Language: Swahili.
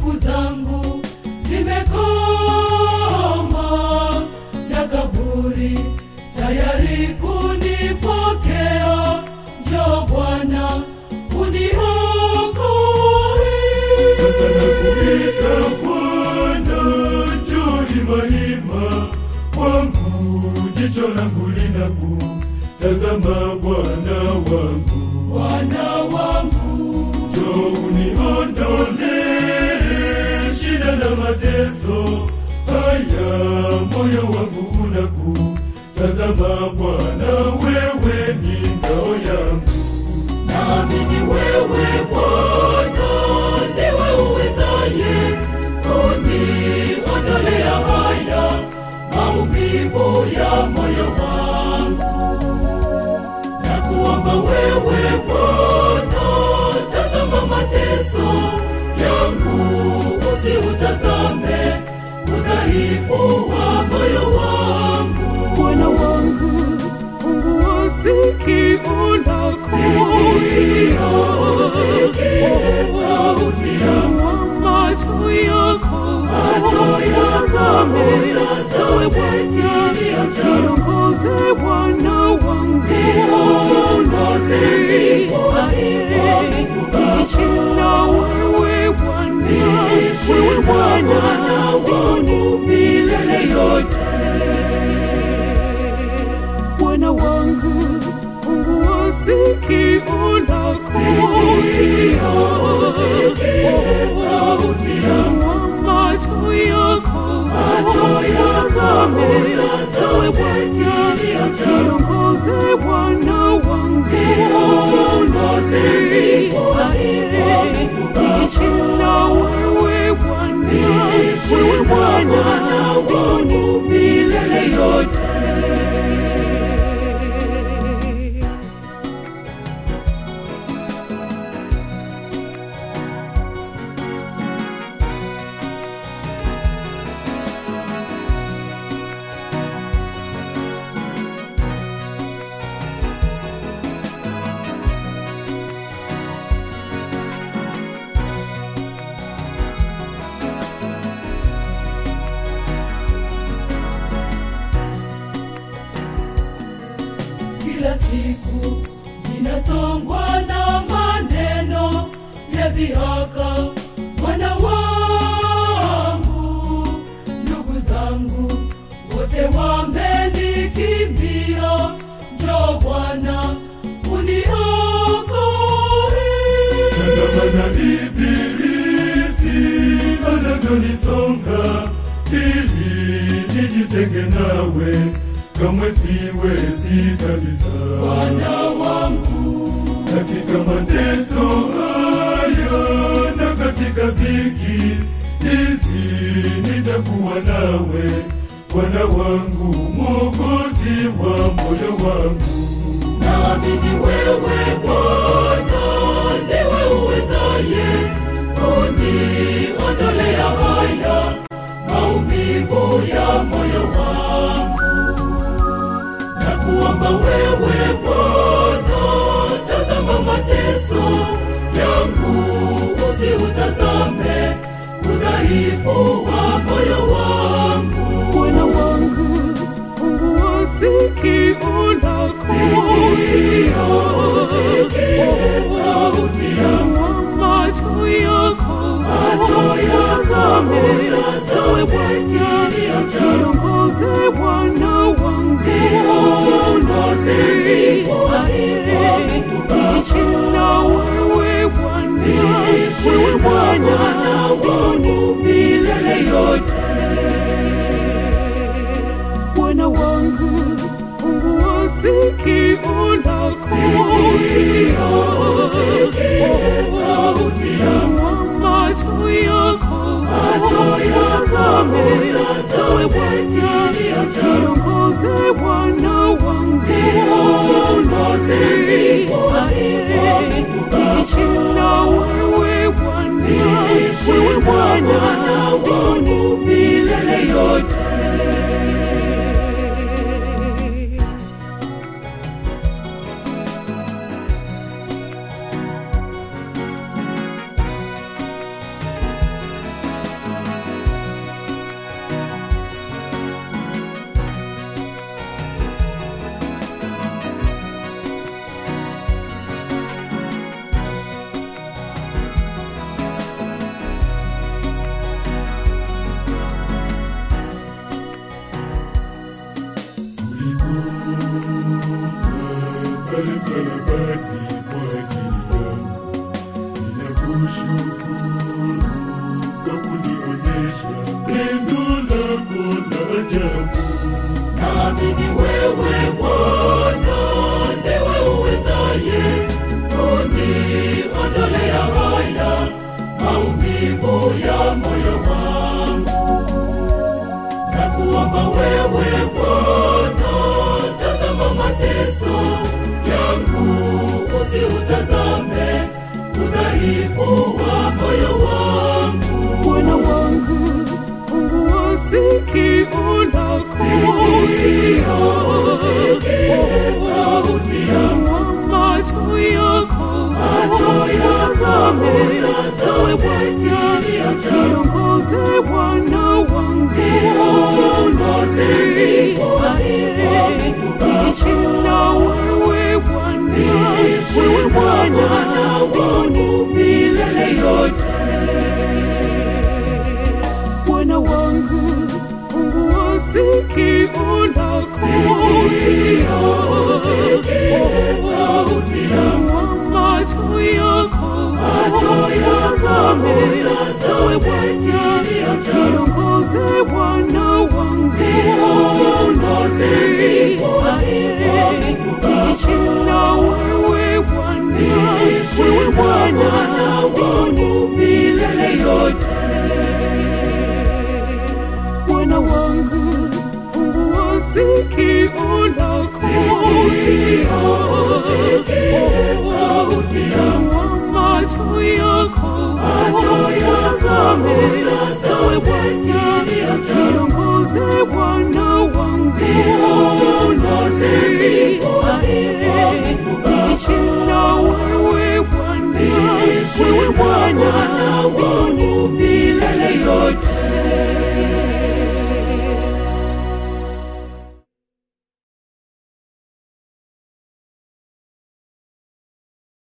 siku zangu zimekoma na kaburi tayari kunipokea njo bwana uniokoe Sasa nakuita Bwana, njoo himahima kwangu, jicho langu linakutazama Bwana wangu, bwana wangu njoo uniondolee shida na mateso haya, moyo wangu unakutazama Bwana, wewe ni ngao yangu. naamini wewe bwana ndiwe uwezaye kuniondolea haya maumivu ya moyo wangu na kuomba wewe bwana tazama mateso yangu usiutazame udhaifu wa moyo wangu Bwana wangu, fungua sikio lako, sauti Fungua macho yako, yako, utazame ewe Bwana, niongoze Bwana wangu, Niongoze niishi na wewe Bwana, wewe Bwana wangu milele yote. Bwana wangu, fungua sikio lako, fungua macho yako, utazame ewe Bwana, niongoze Bwana wangu, niishi na wewe Bwana, wewe Bwana wangu milele yote. kila siku ninasongwa na maneno ya dhihaka mwana wangu ndugu zangu wote wamenikimbia njo bwana uniokoe Tazama na ibilisi anavyonisonga ili nijitenge nawe, kamwe siwezi kabisa. bwana wangu Katika mateso haya na katika dhiki hizi nitakuwa nawe, Bwana wangu, Mwokozi wa moyo wangu. naamini wewe bwana ndiwe uwezaye kuniondolea haya maumivu ya moyo wangu na kuomba wewe bwana tazama mateso yangu usiutazame udhaifu wa moyo wangu Bwana wangu, fungua sikio lako, sauti fungua macho yako, utazame ewe Bwana, niongoze Bwana wangu, niishi na wewe Bwana, wewe Bwana wangu milele yote. Bwana wangu, fungua sikio lako, fungua macho yako, utazame ewe Bwana, niongoze Bwana wangu, niishi na wewe Bwana, wewe Bwana wangu milele yote. pale msalabani kwa ajili yangu. Ninakushukuru kwa kunionesha pendo lako la ajabu. Naamini wewe Bwana ndiwe uwezaye kuniondolea haya maumivu ya moyo wangu. Na kuomba wewe Bwana, tazama mateso yangu, usiutazame udhaifu wa moyo wangu. Bwana wangu, fungua sikio lako, Sikio, usikie sauti yangu. Fungua macho yako, Macho yako, utazame, utazame ewe Bwana, kilio changu. niongoze Bwana wangu, Niongoze niongoze, Mungu Baba. niishi na wewe Bwana, Niishi wewe na Bwana Bwana wangu milele yote. Bwana wangu, fungua sikio lako, Sikio, usikie sauti yangu. Fungua macho yako, Macho yako, utazame, utazame ewe Bwana, kilio changu. niongoze Bwana wangu, Niongoze mbinguni, Mungu Baba. niishi na wewe Bwana, Niishi wewe na Bwana Bwana wangu milele yote. Bwana wangu, fungua sikio lako, Sikio, usikie sauti yangu. Fungua macho yako, Macho yako, utazame, utazame ewe Bwana, kilio changu. niongoze Bwana wangu, Niongoze mbinguni, Mungu Baba. niishi na wewe Bwana, Niishi wewe na Bwana